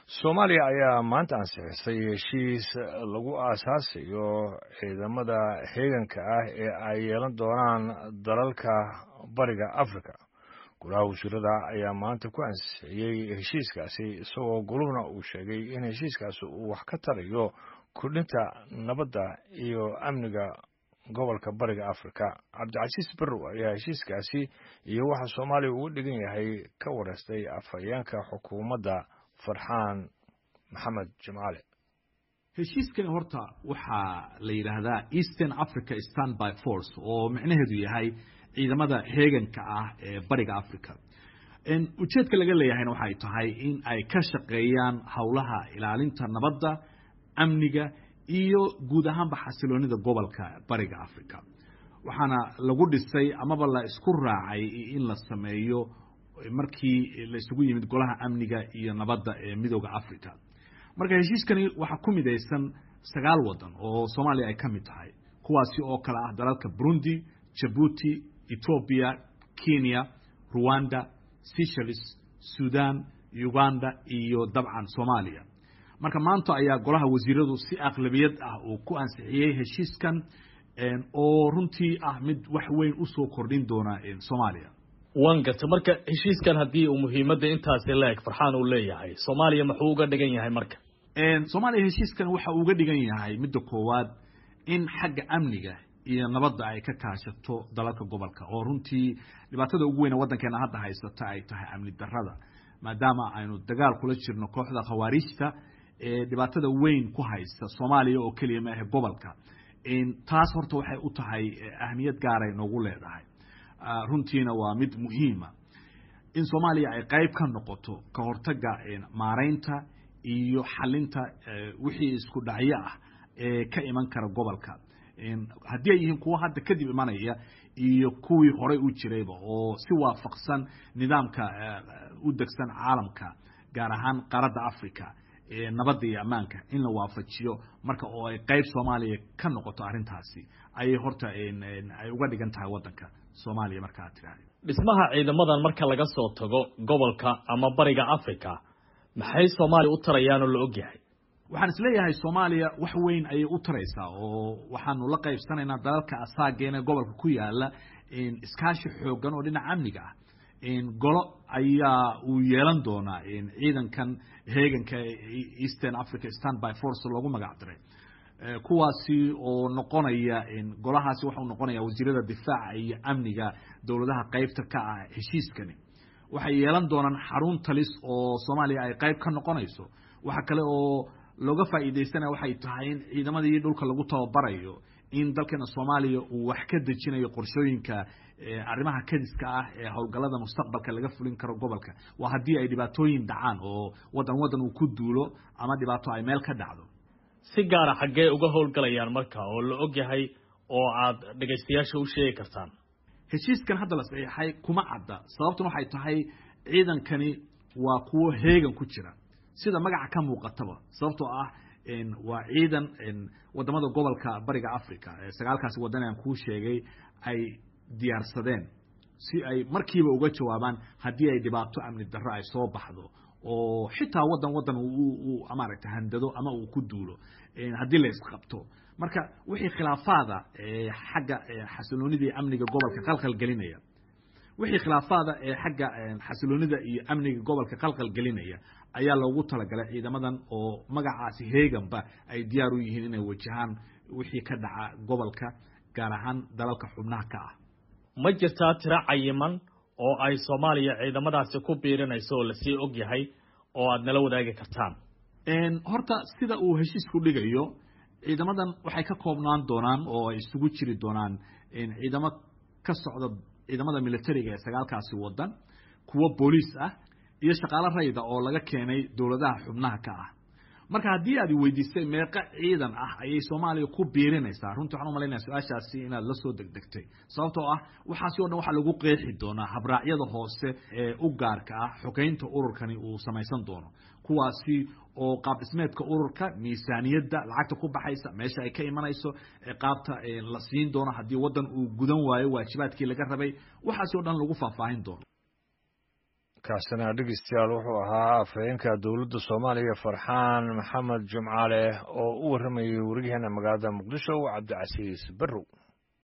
soomaaliya ayaa maanta ansixisay heshiis lagu aasaasayo ciidamada heeganka ah ee ay yeelan doonaan dalalka bariga africa golaha wasiirada ayaa maanta ku ansixiyey heshiiskaasi isagoo goluhuna uu sheegay in heshiiskaasi uu wax ka tarayo kordhinta nabadda iyo amniga gobolka bariga africa cabdicasiis barrow ayaa heshiiskaasi iyo waxa soomaaliya ugu dhigan yahay ka wareystay afhayeenka xukuumadda farxaan maxamed jimcaale heshiiskani horta waxaa la yidhaahdaa eastern africa standby force oo micnaheedu yahay ciidamada heeganka ah ee bariga africa ujeedka laga leeyahayna waxay tahay in ay ka shaqeeyaan howlaha ilaalinta nabadda amniga iyo guud ahaanba xasiloonida gobolka bariga africa waxaana lagu dhisay amaba la isku raacay in la sameeyo markii la isugu yimid golaha amniga iyo nabadda ee midooda africa marka heshiiskani waxaa ku midaysan sagaal wadan oo soomaaliya ay ka mid tahay kuwaasi oo kale ah dalalka burundi jabuuti ethoobia kenya rwanda seychelles sudan uganda iyo dabcan soomaaliya marka maanta ayaa golaha wasiiradu si aqlabiyad ah uu ku ansixiyey heshiiskan oo runtii ah mid wax weyn usoo kordhin doona soomaaliya wan garta marka heshiiskan haddii uu muhiimadda intaasi la-eg farxaan uu leeyahay soomaaliya muxuu uga dhigan yahay marka soomaaliya heshiiskan waxa uga dhigan yahay midda koowaad in xagga amniga iyo nabadda ay ka kaashato dalalka gobolka oo runtii dhibaatada ugu weyne waddankeena hadda haysata ay tahay amni darrada maadaama aynu dagaal kula jirno kooxda khawaariijta ee dhibaatada weyn ku haysta soomaaliya oo keliya maahe gobolka taas horta waxay u tahay ahmiyad gaaray noogu leedahay runtiina waa mid muhiima in soomaaliya ay qayb ka noqoto ka hortaga maaraynta iyo xalinta wixii isku dhacyo ah ee ka iman kara gobolka haddii ay yihiin kuwa hadda kadib imanaya iyo kuwii horey u jirayba oo si waafaqsan nidaamka u degsan caalamka gaar ahaan qaaradda africa nabadda iyo ammaanka in la waafajiyo marka oo ay qayb soomaaliya ka noqoto arrintaasi ayay horta ay uga dhigan tahay waddanka soomaaliya marka aad tidhahda dhismaha ciidamadan marka laga soo tago gobolka ama bariga africa maxay soomaaliya u tarayaan oo la og yahay waxaan isleeyahay soomaaliya wax weyn ayay u taraysaa oo waxaanu la qaybsanaynaa dalalka asaageena gobolka ku yaala iskaashi xoogan oo dhinaca amniga ah golo ayaa uu yeelan doonaa ciidankan heeganka eastern africa standby force loogu magac diray kuwaasi oo noqonaya golahaasi waxau noqonaya wasiirada difaaca iyo amniga dowladaha qaybta ka ah heshiiskani waxay yeelan doonaan xarun talis oo soomaaliya ay qayb ka noqonayso waxa kale oo looga faa'iidaysanaya waxay tahay in ciidamadii dhulka lagu tababarayo in dalkeena soomaaliya uu wax ka dejinayo qorshooyinka arrimaha kadiska ah ee howlgallada mustaqbalka laga fulin karo gobolka waa haddii ay dhibaatooyin dhacaan oo waddan waddan uu ku duulo ama dhibaato ay meel ka dhacdo si gaara xaggee uga howlgalayaan marka oo la og yahay oo aad dhegaystayaasha u sheegi kartaan heshiiskan hadda la saxiixay kuma cadda sababtuna waxay tahay ciidankani waa kuwo heegan ku jira sida magaca ka muuqataba sababtoo ah waa ciidan wadamada gobolka bariga africa sagaalkaasi wadan aan kuu sheegay ay diyaarsadeen si ay markiiba uga jawaabaan haddii ay dhibaato amni darro ay soo baxdo oo xitaa wadan wadan maaragta handado ama uu ku duulo haddii la isqabto marka wixii khilaafaada xagga xasiloonidii amniga gobolka qalqal gelinaya wixii khilaafaada ee xagga xasiloonida iyo amniga gobolka qalqal gelinaya ayaa loogu talagalay ciidamadan oo magacaasi heeganba ay diyaar u yihiin inay wajahaan wixii ka dhaca gobolka gaar ahaan dalalka xubnaha ka ah ma jirtaa tiro cayiman oo ay soomaaliya ciidamadaasi ku biirinayso oo lasii og yahay oo aad nala wadaagi kartaan horta sida uu heshiisku dhigayo ciidamadan waxay ka koobnaan doonaan oo ay isugu jiri doonaan ciidamo ka socda ciidamada militariga ee sagaalkaasi wadan kuwo booliis ah iyo shaqaalo rayda oo laga keenay dowladaha xubnaha ka ah marka haddii aad weydiisay meeqa ciidan ah ayay soomaaliya ku biirinaysaa runtii waxaan umalaynaya su-aashaasi inaad la soo degdegtay sababtoo ah waxaasi o dhan waxaa lagu qeexi doonaa habraacyada hoose ee u gaarka ah xogeynta ururkani uu samaysan doono kuwaasi oo qaab dhismeedka ururka miisaaniyadda lacagta ku baxaysa meesha ay ka imanayso qaabta la siin doono haddii waddan uu gudan waayo waajibaadkii laga rabay waxaasi o dhan lagu faahfaahin doono kaasina dhegeystayaal wuxuu ahaa afhayeenka dowladda soomaaliya farxaan maxamed jumcaale oo u warramayay wariyaheena magaalada muqdisho cabdicasiis barrow